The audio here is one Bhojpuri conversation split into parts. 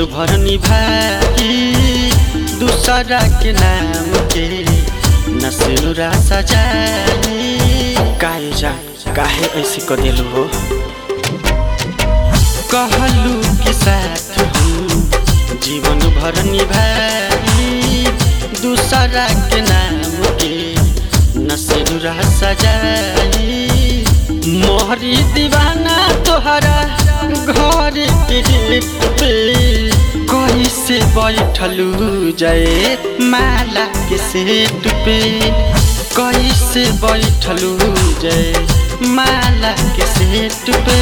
भर निभाई दूसरा के नाम के नसुरा सजाई काहे जा काहे ऐसे क देलू हो कहलू के साथ हम जीवन भर निभाई दूसरा के नाम के नसुरा सजाई मोहरी दीवाना तोहरा घर के गेट पे कैसे बैठलू जय माला के सेट पे कैसे बैठलू जय माला के सेट पे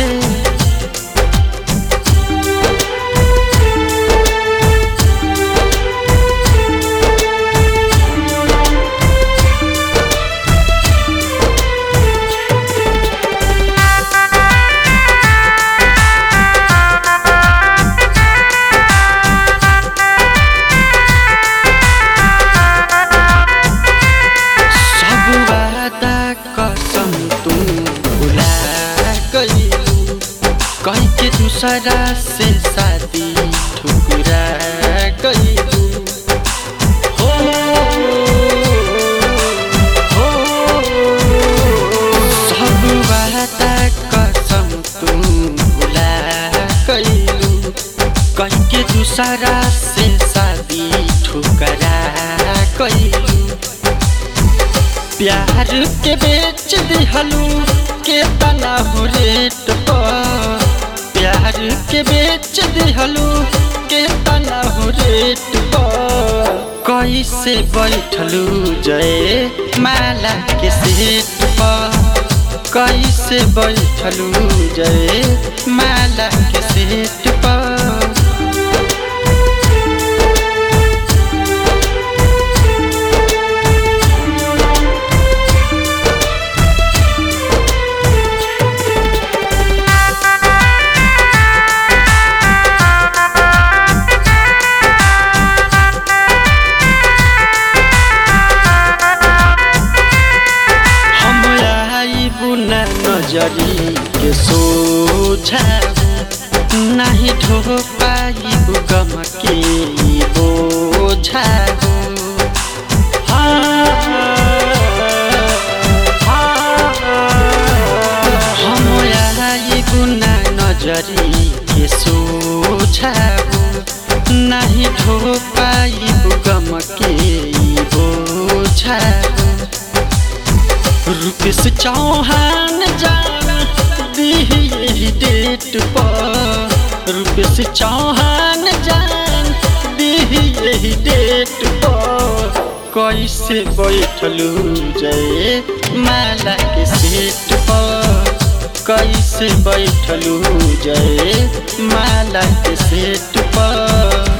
सब वादा कसम तू भुला गईलू कह के दूसरा से शादी ठुकरा गईलू हो हो सब वादा कसम तू भुला गईलू कह के दूसरा से शादी ठुकरा गईलू प्यार के बेच दिहलू के तना हो रेट पर प्यार के बेच दिहलू के तना हो रेट पर कैसे बैठलू जय माला के सेट पर कैसे बैठलू जय माला के सेट पर हम आइबू न नजरी के सोझा नहीं ढो पाइबू गम के बोझा हम आइबू न नजरी के सोझा नहीं ढो पाइबू गम के बोझा रुपेश चौहान जान दिही डेट पर रुपेश चौहान जान दिही डेट पर कैसे बैठलू जय माला के सेट पर कैसे बैठलू जय माला के सेट पर